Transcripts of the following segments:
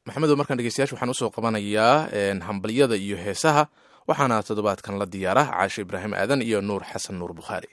maxamedo markaan dhegeystayaasha waxaan usoo qabanayaa hambalyada iyo heesaha waxaana toddobaadkan la diyaara caashe ibraahim aadan iyo nuur xasan nuur bukhaari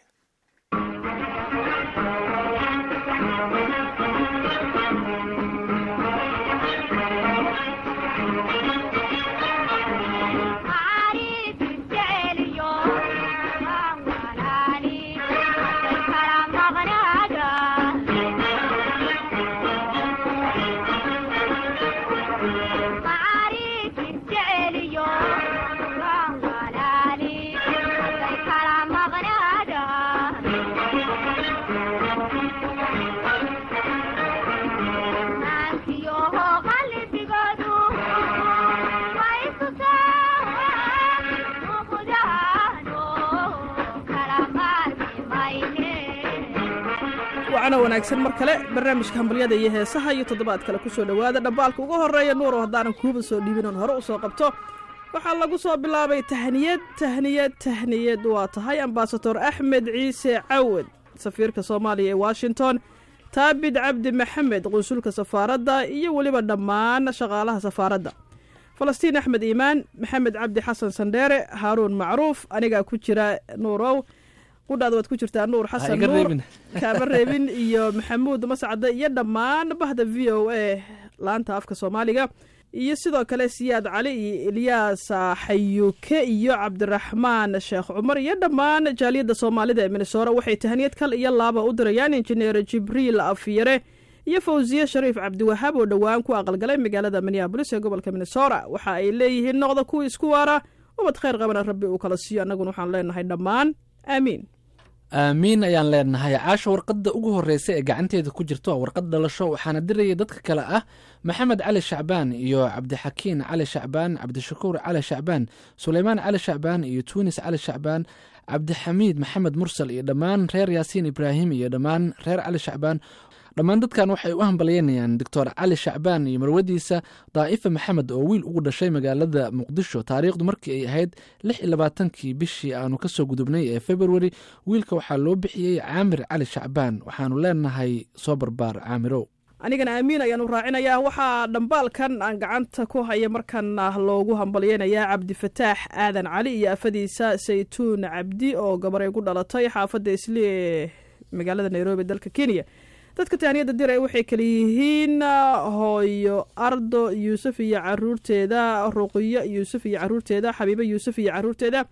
wacana wanaagsan mar kale barnaamijka hambalyada iyo heesaha iyo toddobaad kale kusoo dhowaada dhambaalka ugu horreeya nuuro haddaanan kuuba soo dhiibin oon hore u soo qabto waxaa lagu soo bilaabay tahniyad tahniyad tahniyad waa tahay ambasador axmed ciise cawad safiirka soomaaliya ee washington taabid cabdi maxamed qunsulka safaaradda iyo weliba dhammaan shaqaalaha safaaradda falastiin axmed iimaan maxamed cabdi xasan sandheere haaruun macruuf anigaa ku jira nuurow qudhaada waad ku jirtaa nuur xasan nuur kaama reebin iyo maxamuud mascade iyo dhammaan bahda v o a laanta afka soomaaliga iyo sidoo kale siyaad cali iyo ilyaas xayuuke iyo cabdiraxmaan sheekh cumar iyo dhammaan jaaliyadda soomaalida ee minnesora waxay tahaniyad kal iyo laaba u dirayaan injineer jibriil afyare iyo fawsiye shariif cabdiwahaab oo dhowaan ku aqalgalay magaalada minneabolis ee gobolka minnesora waxa ay leeyihiin noqda kuwa isku waara ubad khayr qabana rabbi uu kala siiyo annaguna waxaan leenahay dhammaan aamiin aamiin ayaan leenahay caasha warqadda ugu horreysa ee gacanteeda ku jirto waa warqad dhalasho waxaana diraya dadka kale ah maxamed cali shacbaan iyo cabdixakiin cali shacbaan cabdishakuur cali shacbaan suleymaan cali shacbaan iyo tuunis cali shacbaan cabdixamiid maxamed mursal iyo dhammaan reer yaasiin ibraahim iyo dhammaan reer cali shacbaan dhammaan dadkan waxay u hambalyeynayaan doctor cali shacbaan iyo marwadiisa daa'ifa maxamed oo wiil ugu dhashay magaalada muqdisho taariikhdu markii ay ahayd lix iyo labaatankii bishii aanu kasoo gudubnay ee februari wiilka waxaa loo bixiyey caamir cali shacbaan waxaanu leenahay soo barbaar caamirow anigana aamiin ayaanu raacinayaa waxaa dhambaalkan aan gacanta ku haya markana loogu hambalyeynayaa cabdifataax aadan cali iyo afadiisa saytuun cabdi oo gabaray ku dhalatay xaafadda isli ee magaalada nairobi dalka kenya dadka tahniyadda diray waxay kale yihiin hooyo ardo yuusuf iyo caruurteeda ruqiyo yuusuf iyo caruurteeda xabiibo yuusuf iyo caruurteeda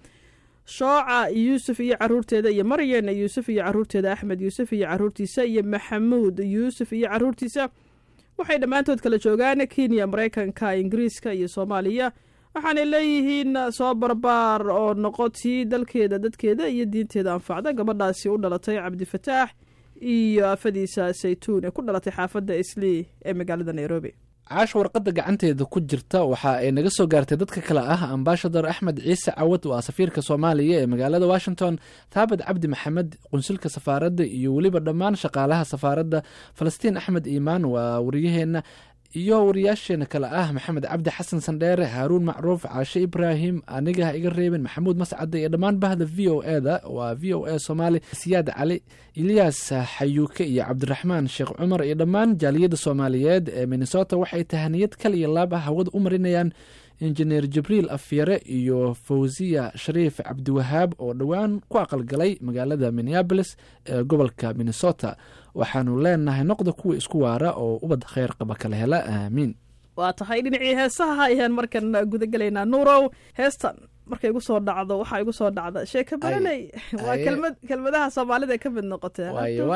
shooca yuusuf iyo caruurteeda iyo maryan yuusuf iyo caruurteeda axmed yuusuf iyo caruurtiisa iyo maxamuud yuusuf iyo caruurtiisa waxay dhammaantood kala joogaan kenya maraykanka ingiriiska iyo soomaaliya waxaanay leeyihiin soo barbaar oo noqotii dalkeeda dadkeeda iyo diinteeda anfacda gabadhaasi u dhalatay cabdifataax iyo afadiisa saytuun ee ku dhalatay xaafadda islii ee magaalada nairobi caasha warqadda gacanteeda ku jirta waxa ay naga soo gaartay dadka kale ah ambaashador axmed ciise cawad waa safiirka soomaaliya ee magaalada washington taabad cabdi maxamed qunsulka safaaradda iyo weliba dhammaan shaqaalaha safaaradda falastiin axmed iimaan waa wariyaheenna iyo wariyaasheena kale ah maxamed cabdi xasan sandheere haaruun macruuf caashe ibraahim aniga ha iga reebin maxamuud mascade iyo dhammaan bahda v o e da waa v o a soomaali siyaad cali ilyaas xayuuke iyo cabdiraxmaan sheekh cumar iyo dhammaan jaaliyadda soomaaliyeed ee minnesota waxay tahaniyad kal iyo laab ah hawada u marinayaan injineer jibriil afyare iyo fawsiya shariif cabdiwahaab oo dhowaan ku aqalgalay magaalada minneabolis ee gobolka minnesota waxaanu leenahay noqda kuwa isku waara oo ubad kheyr qaba kala hela aamiin waa tahay dhinacii heesaha ayaan markan gudagelaynaa nuurow heestan markay igu soo dhacdo waxaa igu soo dhacda sheeka baranay waa kelmad kelmadaha soomaalida ka mid noqotee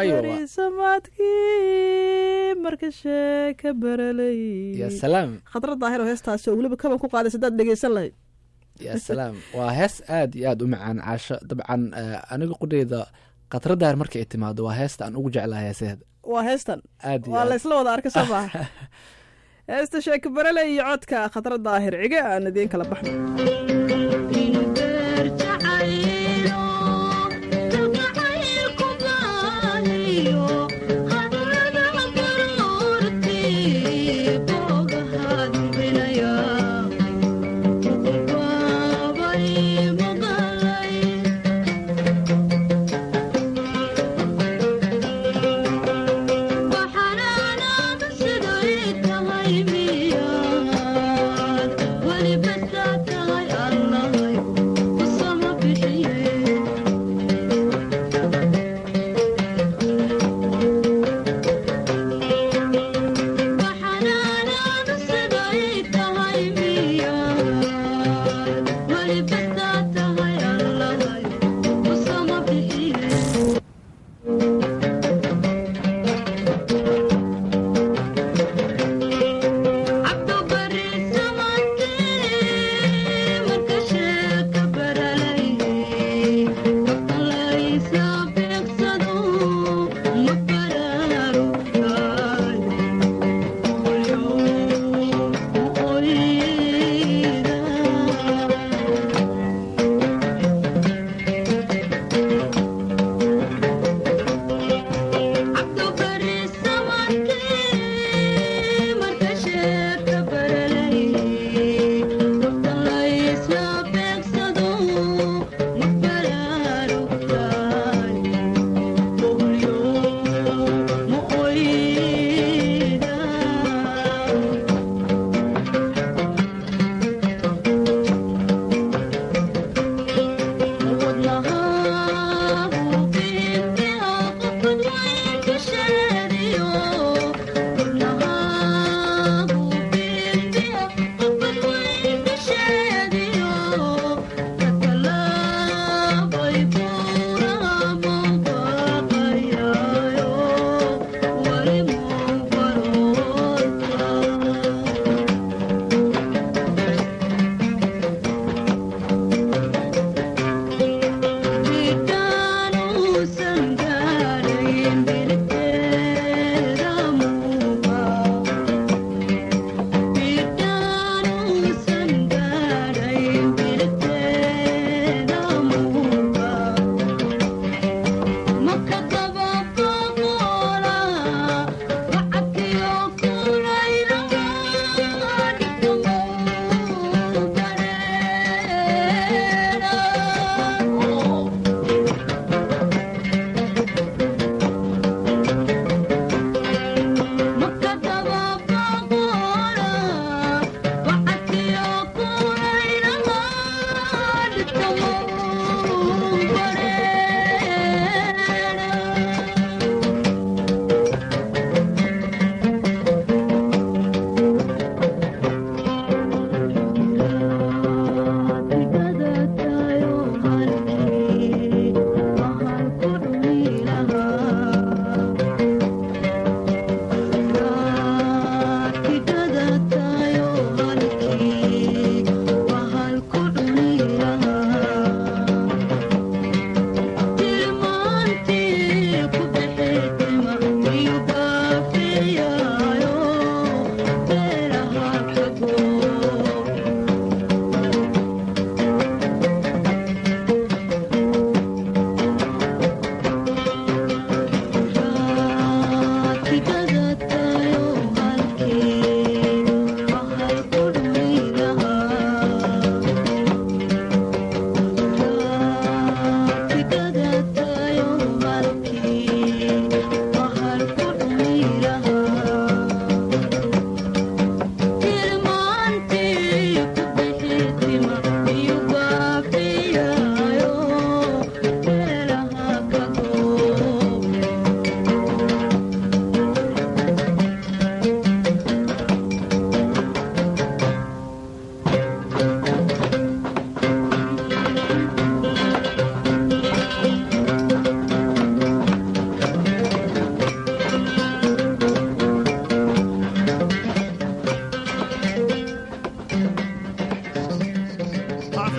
samaadkii marka sheeka baralay ya salaam khadra daahiro heestaasi oo weliba kaban ku qaadaysa hadaad dhegeysan lahayd ya salaam waa hees aad iyo aad u macaan caasho dabcan aniga qudheyda khadra daahir marka ay timaado waa heesta aan ugu jeclahay heeseeda waa heestan aad waa laysla wada arka soo maaha heesta sheeka barale iyo codka khadra daahir cige aan idiin kala baxno Waxaan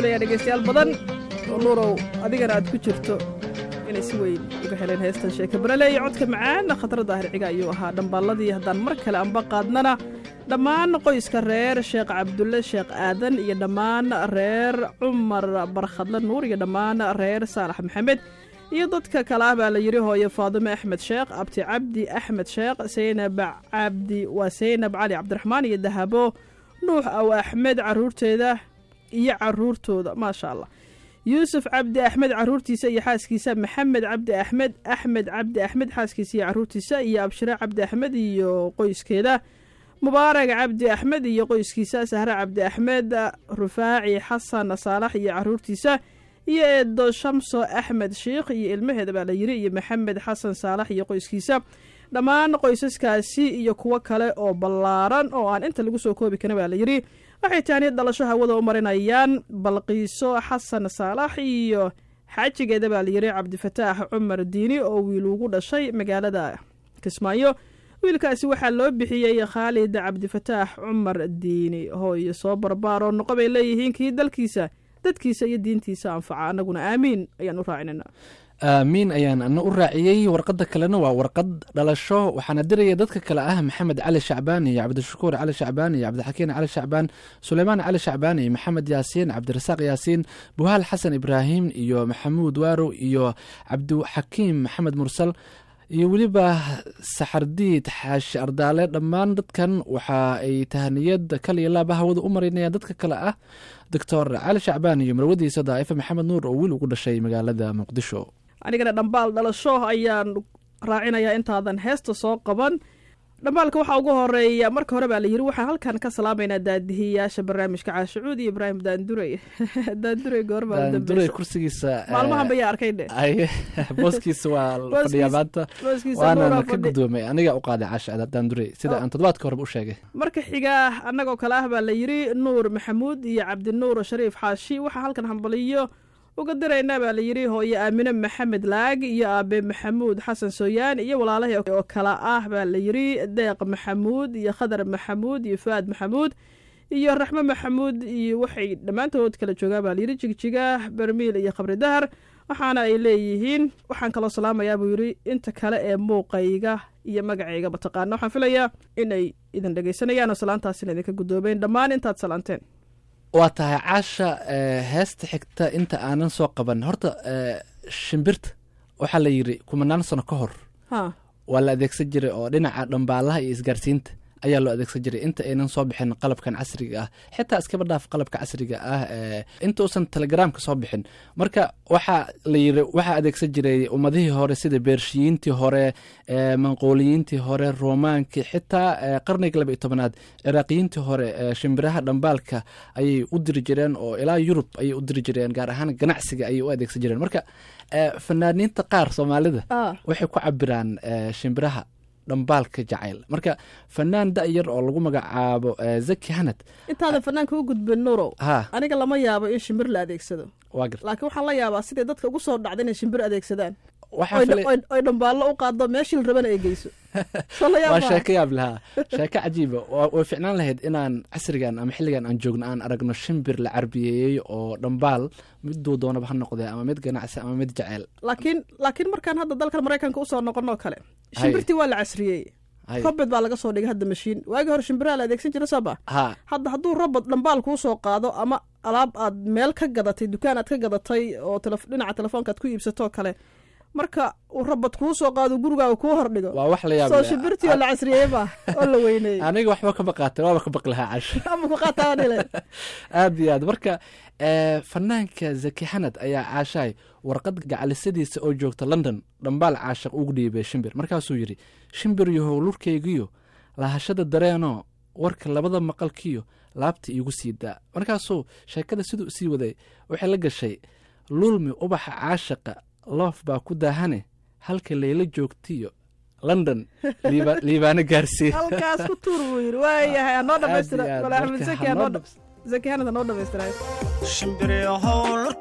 filayaa dhegaystayaal badan oo nuurow adigana aad ku jirto inay si weyn uga heleen heestan sheeka barale iyo codka macaan khatar daahir ciga ayuu ahaa dhambaalladii haddaan mar kale anba qaadnana dhammaan qoyska reer sheekh cabdulle sheekh aadan iyo dhammaan reer cumar barkhadle nuur iyo dhammaan reer saalax maxamed iyo dadka kale ah baa la yidhi hooye faadime axmed sheekh abti cabdi axmed sheekh saynab cabdi waa saynab cali cabdiraxmaan iyo dahabo nuux aw axmed caruurteeda iyo caruurtooda maasha allah yuusuf cabdi axmed caruurtiisa iyo xaaskiisa maxamed cabdi axmed axmed cabdi axmed xaaskiisa iyo caruurtiisa iyo abshire cabdi axmed iyo qoyskeeda mubaarag cabdi axmed iyo qoyskiisa sahre cabdi axmed rufaaci xasan saalax iyo caruurtiisa iyo eedo shamso axmed sheikh iyo ilmaheeda baa la yiri iyo maxamed xasan saalax iyo qoyskiisa dhammaan qoysaskaasi iyo kuwo kale oo ballaaran oo aan inta lagu soo koobi karin baa la yidhi waxay taaniyad dhalasho hawada u marinayaan balqiiso xasan saalax iyo xaajigeeda baa la yidhi cabdifataax cumar diini oo wiil ugu dhashay magaalada kismaayo wiilkaasi waxaa loo bixiyey khaalid cabdifataax cumar diini hooyo soo barbaaroo noqo bay leeyihiin kii dalkiisa dadkiisa iyo diintiisa anfaca annaguna aamiin ayaan u raacinayna aamiin ayaan ana u raaciyey warqadda kalena waa warqad dhalasho waxaana diraya dadka kale ah maxamed cali shacbaan iyo cabdishakuur cali shacbaan iyo cabdixakiin cali shacbaan suleymaan cali shacbaan iyo maxamed yaasiin cabdirasaaq yaasiin buhaal xasan ibraahim iyo maxamuud waarow iyo cabdixakiim maxamed mursal iyo weliba saxardiid xaashi ardaale dhammaan dadkan waxa ay tahaniyad kal iyo laaba hawada u marinayaan dadka kale ah doctor cali shacbaan iyo marwadiisa daa'ifa maxamed nuur oo wiil ugu dhashay magaalada muqdisho anigana dhambaal dhalasho ayaan raacinayaa intaadan heesta soo qaban dhambaalka waxaa ugu horeeya marka hore baa la yiri waxaan halkan ka salaamaynaa daadihiyaasha barnaamijka caashicuud iyo ibraahim daandurey daandurey goorma daandurey kursigiisa maalmahan bayaa arkay dhe booskiisa waa fadhiyaa maanta waana ka gudoomay aniga u qaaday caasha daandurey sida aan toddobaadka horeba u sheegay marka xiga annagoo kale ah baa la yiri nuur maxamuud iyo cabdinuur shariif xaashi waxaa halkan hambaliyo uga diraynaa baa la yidhi hooye aamine maxamed laag iyo aabe maxamuud xasan sooyaan iyo walaalahii oo kale ah baa la yidhi deeq maxamuud iyo khadar maxamuud iyo fuaad maxamuud iyo raxmo maxamuud iyo waxay dhammaantood kala joogaan baa layidhi jigjiga bermiil iyo khabri dahar waxaana ay leeyihiin waxaan kaloo salaamayaa buu yidhi inta kale ee muuqayga iyo magacayga mataqaana waxaan filayaa inay idin dhegaysanayaan oo salaantaasina idinka guddoobeen dhammaan intaad salaanteen waa tahay caasha heesta xigta inta aanan soo qaban horta shimbirta waxaa la yidhi kumanaan sano ka hor waa la adeegsan jiray oo dhinaca dhambaalaha iyo isgaarsiinta ayaa loo adeegsan jiray inta aynan soo bixin qalabkan casriga ah xitaa iskaba dhaaf qalabka casriga ah inta uusan telegramka soo bixin marka waxaa la yiri waxaa adeegsan jiray ummadihii hore sida beershiyiintii hore manqooliyiintii hore romaankii xitaa qarniga laba iyo tobanaad ciraaqiyiintii hore shimbiraha dhambaalka ayay u diri jireen oo ilaa yurub ayay u diri jireen gaar ahaan ganacsiga ayay u adeegsan jireen marka fanaaniinta qaar soomaalida waxay ku cabiraan shimbiraha dhambaalka jacayl marka fanaan da-yar oo lagu magacaabo zaki hanad intaadan fanaanka u gudbin nuurow ha aniga lama yaabo in shimbir la adeegsado waa gar laakiin waxaan la yaabaa siday dadka ugu soo dhacda inay shimbir adeegsadaan waxaa filay oy dhambaallo u qaado meeshii la rabana ay geyso soo la waa yaab sheeko yaab lahaa sheeko cajiiba waa- way ficnaan lahayd inaan casrigan ama xilligan aan joogno aan aragno shimbir la carbiyeeyey oo dhambaal miduu doonaba ha noqdee ama mid ganacsi ama mid jaceyl laakiin laakiin markaan hadda dalkan maraykanka usoo noqonoo kale shimbirtii waa la casriyey Hay. robot baa laga soo dhigay hadda mashiin waagii hore shimbiraha la adeegsan jira saba ha hadda hadduu robot dhambaal kuu soo qaado ama alaab aad meel ka gadatay dukaan aad ka gadatay oo telef- dhinaca telefoonka aad ku iibsatoo kale marka uu robot kuu soo qaado gurigaaga kuu hordhigo waa wax la yaab soo leh. shimbirtii oo la casriyeeye ba oo la weyneeyey aniga waxba ka baqaatay waaba ka baqi lahaa cash ama ku qaataa dhile aad iyo aad marka eh, fanaanka zaki xanad ayaa caashahay warqad gacalisadiisa oo joogta london dhambaal caashaq ugu dhiibay shimbir markaasuu yidhi shimbir yahow lurkaygiyo lahashada dareenoo warka labada maqalkiyo laabta iigu sii daa markaasuu sheekada siduu sii waday waxay la gashay lulmi ubaxa caashaqa loof baa ku daahane halka layla joogtiyo london liiba- liibaano gaarsii halkaas ku tuur buu yidhi waayahay hanoo dhamaystira Aad iyo aad. wala axmed Marka zaki hanoo hanoo dhams- zaki hanad hanoo dhamaystirayo shimbiriyahow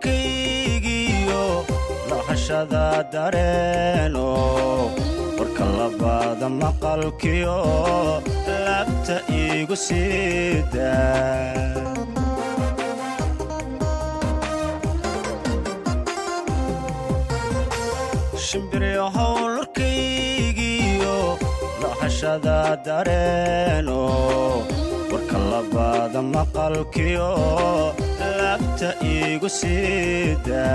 lurkaygiyo lahashada dareeno warka labaada maqalkiyo laabta iigu siida shimbiryahow lurkaygiyo lahashada dareeno warka labaada maqalkiyo laabta iigu siida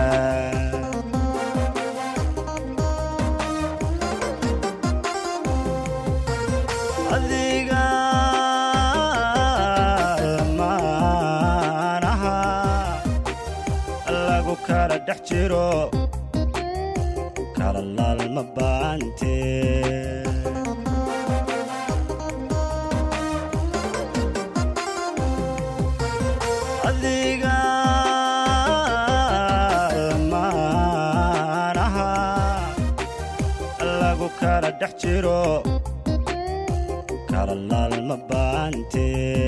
adiga lamaanaha lagu kala dhex jiro kala laalma baante adiga lamaanaha lagu kala dhex jiro kala laalma baante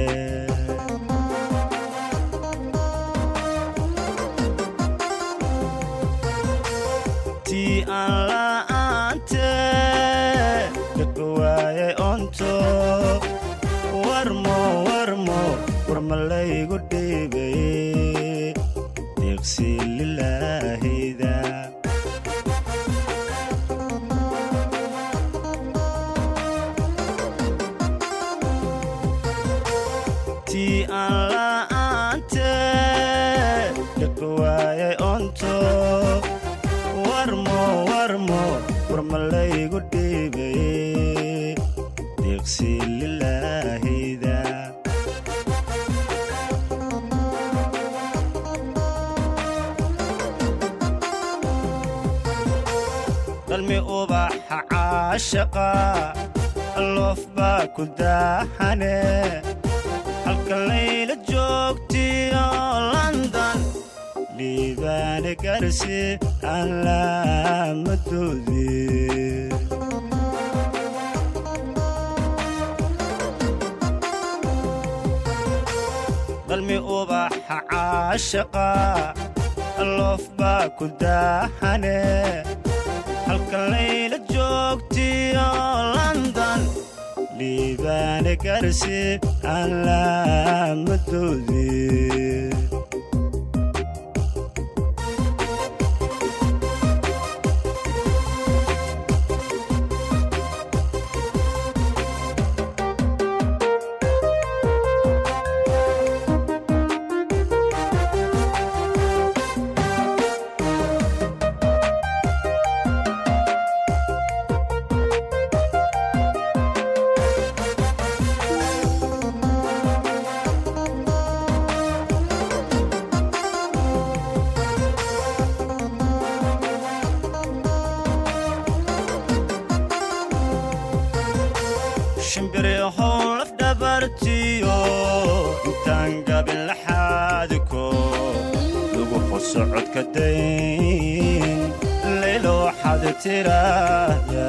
tii aan la'aante dhaqi waayay onto warmo warmo warma laygu dhiibay deeqsi lilaahida tii aan la'aante dhaqi waayay onto warmo warmo warma laygu dhiibay deeqsi lilaahida dalmi ubaxa caashaqa loof baa ku daaxane halka layla joogtiyo london dhiibaane garsi aan laamadoodii dalmi ubaxa caashaqa loof baa ku daaxane halka layla joogtiyo london dhiibaane garsi aan laamadoodii shimbiryahow lafdhabartiyo intaan gabin laxaadiko lagu xuso codka dayn laylo waxaad tiraahda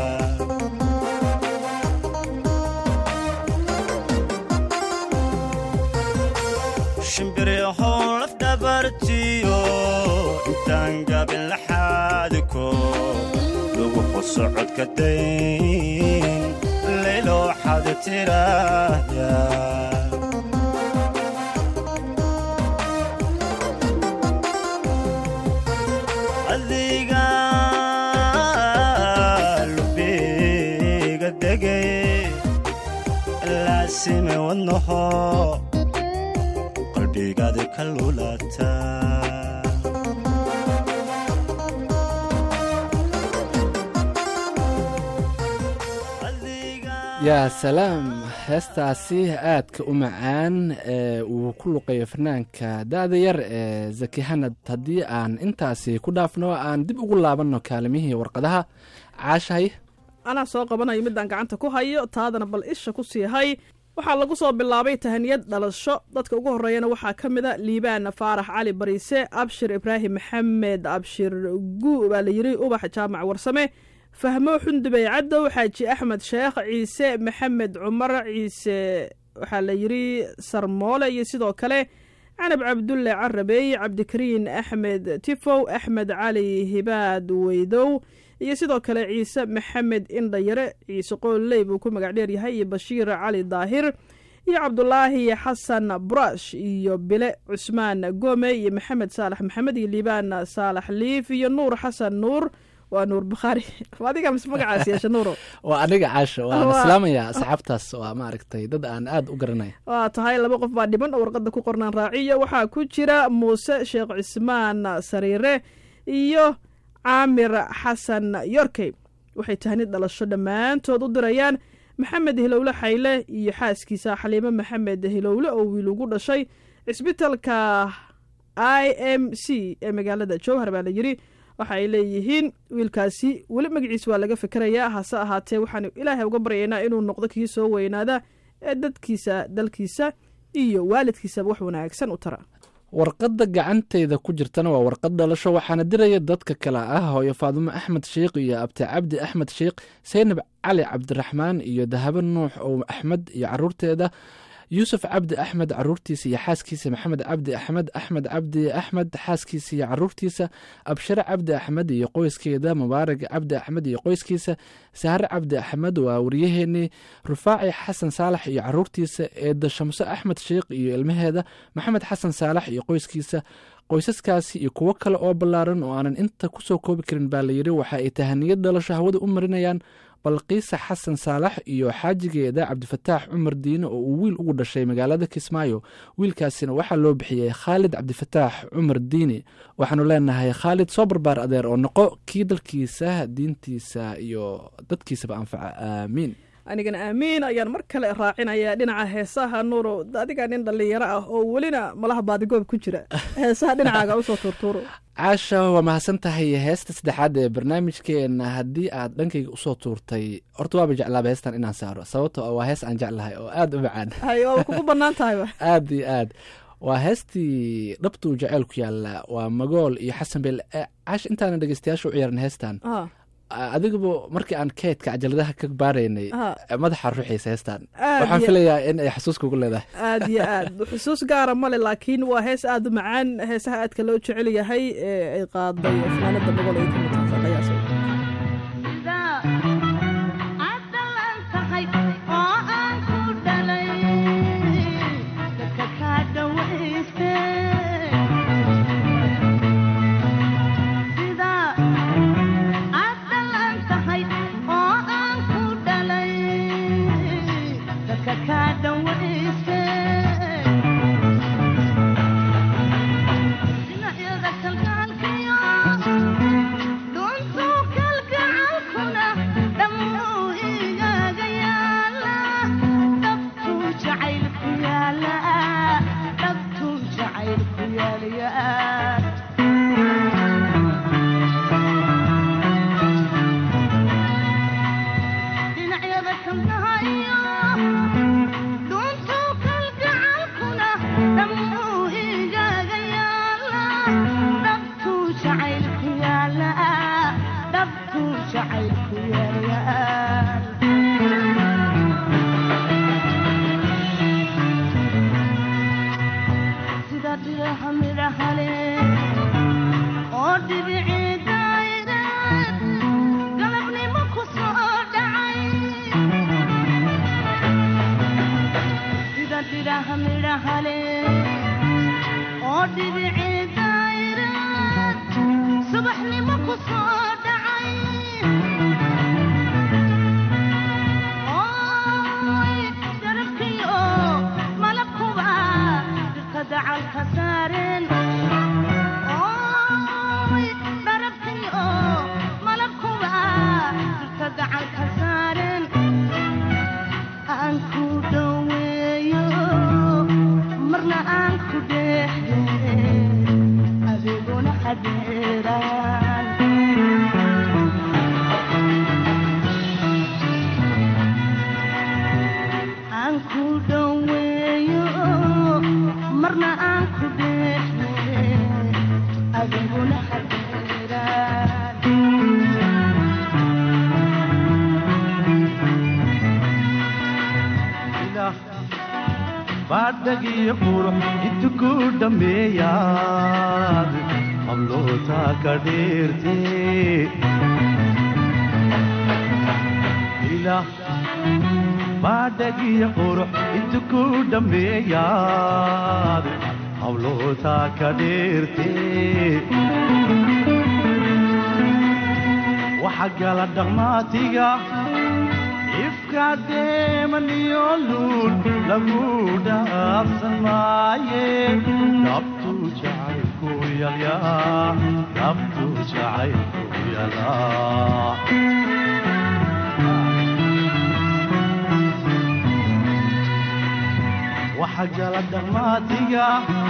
shimbiryahow lafdhabartiyo intaan gabin laxaadiko lagu xuso codka dayn laylo waxaad tiraahda adiga lubiga degay laasime wadnaho qalbigaadi ka lulata yaa salaam heestaasi aadka u macaan ee uu ku luqayo fanaanka da-da yar ee zaki hanad haddii aan intaasi ku dhaafno aan dib ugu laabanno kaalimihii warqadaha caashahay anaa soo qabanayo midaan gacanta ku hayo taadana bal isha ku sii hay waxaa lagu soo bilaabay tahaniyad dhalasho dadka ugu horreeyana waxaa ka mid a liibaan faarax cali bariise abshir ibraahim maxamed abshir guu baa la yiri ubax jaamac warsame fahmo xundubey cadow xaaji axmed sheekh ciise maxamed cumar ciise waxaa la yiri sarmoole iyo sidoo kale canab cabdulle carabey cabdikariin axmed tifow axmed cali hibaad weydow iyo sidoo kale ciise maxamed indhayare ciise qooley buu ku magac dheer yahay iyo bashiir cali daahir iyo cabdulaahi xasan burash iyo bile cusmaan gome iyo maxamed saalax maxamed iyo liibaan saalax liif iyo nuur xasan nuur waa nuur bukhaari adiga mise magacaas yeesha nuuro waa aniga caasho waan Waa- islaamaya asxaabtaas waa maaragtay dad aan aad u garanaya waa tahay laba qof baa dhiman oo warqadda ku qornaan raaciyo waxaa ku jira muuse sheekh cismaan sariire iyo caamir xasan yorkey waxay tahnid dhalasho dhammaantood u dirayaan maxamed hilowle xayle iyo xaaskiisa xaliimo maxamed hilowle oo wiil ugu dhashay cisbitalka i m c ee magaalada jowhar baa la yidhi waxa ay leeyihiin wiilkaasi weli magaciisa waa laga fikerayaa hase ahaatee waxaanu ilaahay uga baryaynaa inuu noqdo kii soo weynaada ee dadkiisa dalkiisa iyo waalidkiisaba wax wanaagsan u tara warqadda gacantayda ku jirtana waa warqad dhalasho waxaana diraya dadka kale ah hooyo faadumo axmed sheikh iyo abti cabdi axmed sheikh seynab cali cabdiraxmaan iyo dahabo nuux ow axmed iyo caruurteeda yuusuf cabdi axmed caruurtiisa iyo xaaskiisa maxamed cabdi axmed axmed cabdi axmed xaaskiisa iyo caruurtiisa abshare cabdi axmed iyo qoyskeeda mubaarag cabdi axmed iyo qoyskiisa sahre cabdi axmed waa waryaheenii rufaaci xasan saalax iyo caruurtiisa eeda shamso axmed sheikh iyo ilmaheeda maxamed xasan saalax iyo qoyskiisa qoysaskaasi iyo kuwo kale oo ballaaran oo aanan inta kusoo koobi karin baa layidhi waxa ay tahaniyad dhalasho hawada u marinayaan balqiisa xasan saalax iyo xaajigeeda cabdifataax cumar diine oo uu wiil ugu dhashay magaalada kismaayo wiilkaasina waxaa loo bixiyey khaalid cabdifataax cumar diine waxaanu leenahay khaalid soo barbaar adeer oo noqo kii dalkiisa diintiisa iyo dadkiisaba anfaca aamiin anigana aamiin ayaan mar kale raacinayaa dhinaca heesaha nuuro adigaa nin dhallinyaro ah oo welina malaha baadigoob ku jira heesaha dhinacaaga usoo tuurtuuro caasha waa mahadsan tahay heesta saddexaad ee barnaamijkeena haddii aad dhankayga usoo tuurtay horta waaba jeclaaba heestan inaan saaro sababto ah waa hees aan jeclahay oo aad u macaan hay waaba kugu bannaan tahayba aad iyo aad waa heestii dhabtuu jaceyl ku yaalla waa magool iyo xasan beel Eh, caasha intaana dhegeystayaasha u ciyaarin heestan Ah, adigaba markii aan keedka cajaladaha ka baaraynay ah, madaxa ruuxiisa heestan aad waxaan iyo- filayaa in ay xasuus kugu leedahay aad iyo aad xusuus gaara male laakiin waa hees aad u macaan heesaha aadka loo jecel yahay ee ay qaaday fanaanada boqol ay kamid tahay qiyaasay baadhagiyo qurux intu ku dhammeeyaad hablootaa ka dheerte ilaah baadhagiyo qurux intu ku dhammeeyaad hablootaa ka dheerte waxa gala dhaqmaatiga ifka deemaniyo luul lagu dhaafsan maaye dhabtu jacaylku yalyaa dhabtu jacaylku yalaa waxa gala dhaqmaatiga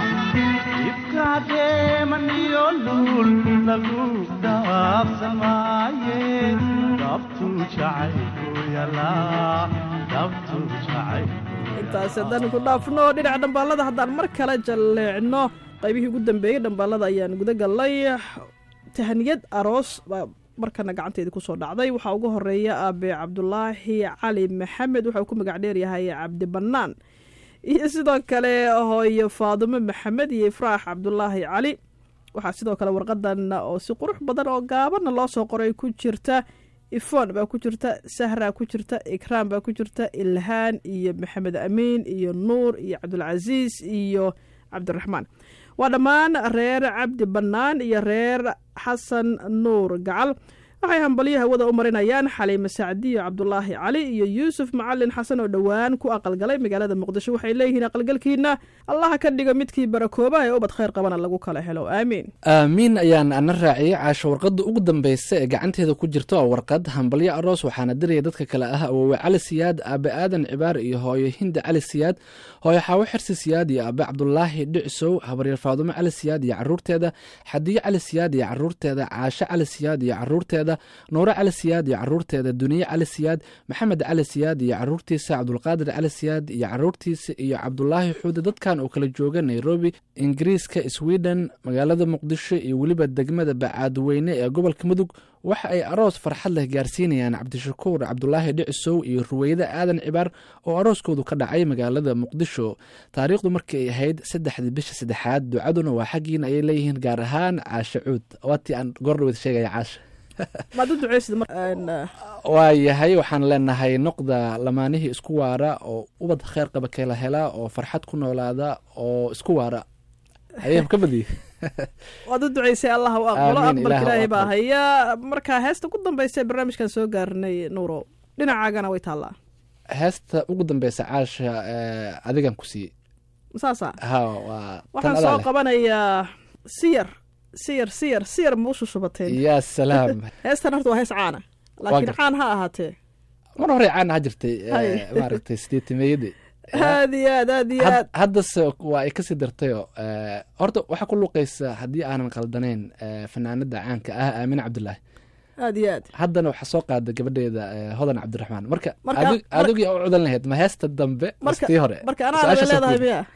ifka deemaniyo luul lagu dhaafsan maaye dhabtu jacaylku yalaa dhabtu jacaylku intaas haddaan ku dhaafno dhinaca dhambaalada haddaan mar kale jalleecno qaybihii ugu dambeeyey dhambaalada ayaan guda gallay tahaniyad aroos baa markana gacanteedii kusoo dhacday waxaa ugu horeeya aabe cabdulaahi cali maxamed wuxuu ku magac dheeryahay cabdi bannaan iyo sidoo kale hooyo faadumo maxamed iyo ifraax cabdulaahi cali waxaa sidoo kale warqadan oo si qurux badan oo gaabana loo soo qoray ku jirta ifon baa ku jirta sahra ku jirta ikraam baa ku jirta ilhaan iyo maxamed amiin iyo nuur iyo cabdulcasiis iyo cabdiraxmaan waa dhammaan reer cabdi bannaan iyo reer xasan nuur gacal waxay hambalyo hawada u marinayaan xaliime sacdiyo cabdulaahi cali iyo yuusuf macalin xasan oo dhowaan ku aqalgalay magaalada muqdisho waxay leeyihiin aqalgalkiina allaha ka dhiga midkii barakooba ee ubad khayr qabana lagu kala helo aamiin aamiin ayaan ana raaciyey caasho warqadda ugu dambeysa ee gacanteeda ku jirta waa warqad hambalyo aroos waxaana diraya dadka kale ah awoowe cali siyaad aabe aadan cibaar iyo hooyo hinda cali siyaad hooyo xaawo xirsi siyaad iyo aabe cabdulaahi dhicsow habaryar faadumo cali siyaad iyo caruurteeda xadiyo cali siyaad iyo caruurteeda caasho cali siyaad iyo caruurteeda nuure cali siyaad iyo caruurteeda duniye cali siyaad maxamed cali siyaad iyo caruurtiisa cabdulqaadir cali siyaad iyo caruurtiisa iyo cabdulaahi xuude dadkan oo kala jooga nairobi ingiriiska sweden magaalada muqdisho iyo weliba degmada bacaadweyne ee gobolka mudug waxa ay aroos farxad leh gaarsiinayaan cabdishakuur cabdulaahi dhicisow iyo ruweyde aadan cibaar oo arooskoodu ka dhacay magaalada muqdisho taariikhdu markii ay ahayd saddexdii bisha saddexaad ducaduna waa xaggiina ayay leeyihiin gaar ahaan caashe cuud waatii aan goordhaweyd sheegaya caasha maad u duceysid mar- een, eh, waa yahay waxaan leenahay noqda lamaanihii isku waara oo ubad kheyr qaba kala hela oo farxad ku noolaada oo isku waara ayaan ka badiyey waad u duceysay allah u aqbalo Aamiin, aqbalka Ilaah ha ilaahay baa aqbalo. haya marka heesta ku dambeysa ee barnaamijkan soo gaarnay nuuro dhinacaagana way taallaa heesta ugu dambeysa caasha eh, adigan ku siiyey saasa ha waa tan waxaan adaa soo leh. qabanayaa siyar siyar siyar siyar ma u shushubateen yaa salaam heestan horta waa hees caana laakiin gartay. caan ha ahaatee mar hore caan ahaa jirtay eh, Hay. maaragtay sideetimeeyadii aad iyo aad aad iyo Had- aad haddase waa ay kasii dartayoo eh, horta waxaa ku luqaysa haddii aanan qaldanayn eh, fanaanada caanka ah aamine cabdulaahi aad iyo aad haddana waxaa soo qaada gabadheeda eh, hodan cabdiraxmaan marka Marka- adig- mar- adigii u cudan lahayd ma heesta dambe marka mastii hore marka anaa Su-aashaas leedahay ku- miya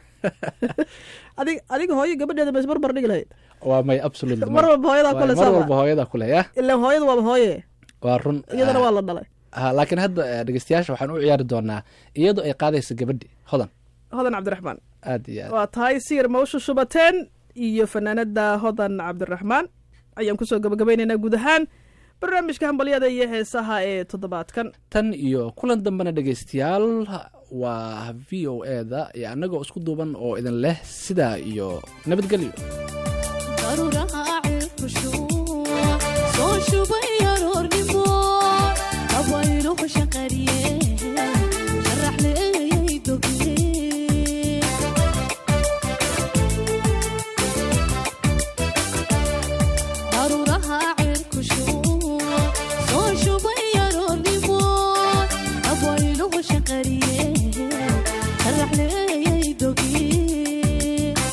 adig adiga hooyo gabadheeda ma isbarbar dhigi lahayd waa may absolutely mar may. walba hooyadaa Waa- kule mar sama walba hooyada kule ya ilaan hooyada waaba hooye waa run iyadana Ah, waa la dhalay ha, laakiin hadda eh, dhegeystayaasha waxaan u ciyaari doonaa iyadoo ay qaadaysa gabadhi hodan hodan cabdiraxmaan aad iyo aad waa tahay siyar ma u shushubateen iyo fanaanada hodan cabdiraxmaan ayaan kusoo gabagabaynaynaa guud ahaan barnaamijka hambalyada iyo heesaha ee toddobaadkan tan iyo kulan dambena dhegeystayaal waa v o e da iyo annagoo isku duuban oo idin leh sidaa iyo nabadgelyo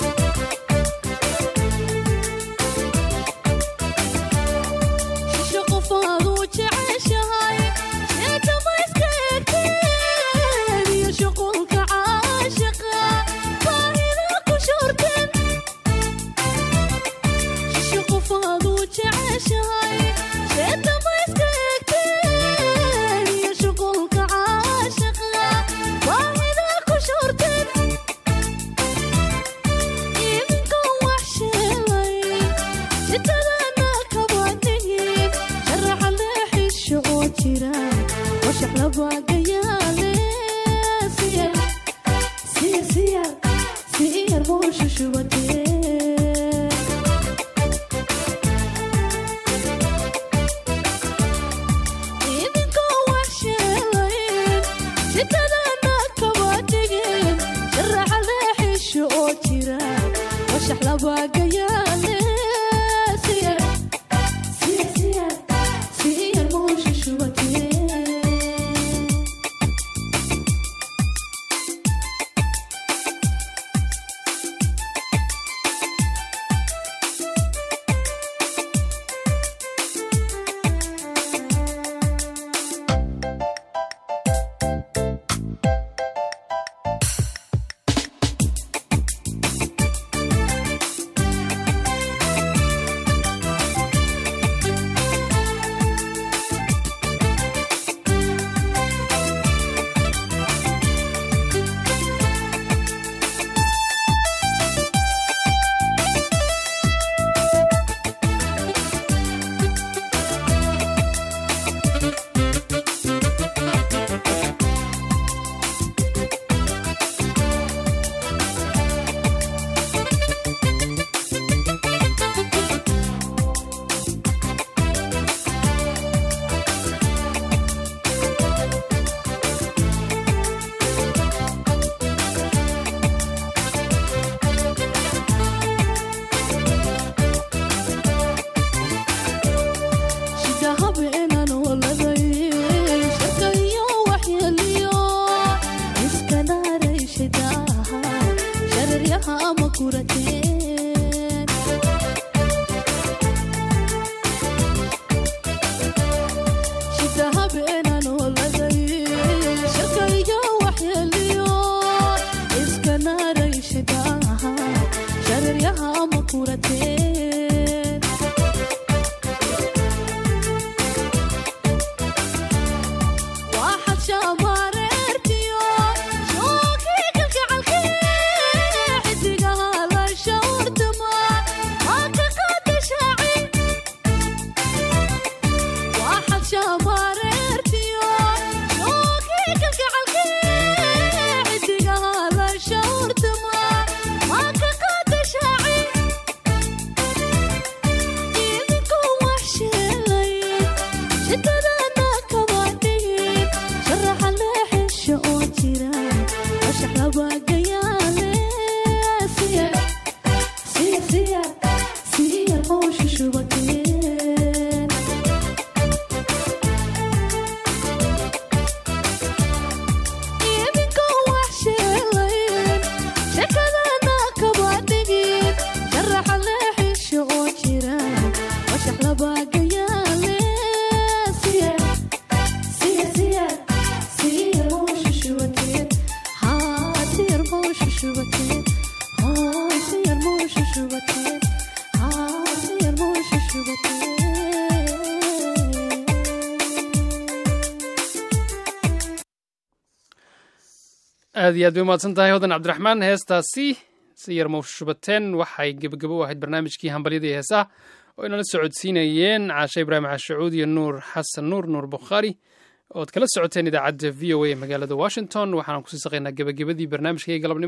Shisho aad iyo aad bay umahadsan tahay hodan cabdiraxmaan heestaasi si yar mawshubateen waxay gebagabo u ahayd barnaamijkii hambalyada iyo heesaha oo inala socodsiinayeen caashe ibraahim cashacuud iyo nuur xasan nuur nuur bukhaari ood kala socoteen idaacadda v o a ee magaalada washington waxaan kusii saqaynaa gebagabadii barnaamijkaiyo galabnimo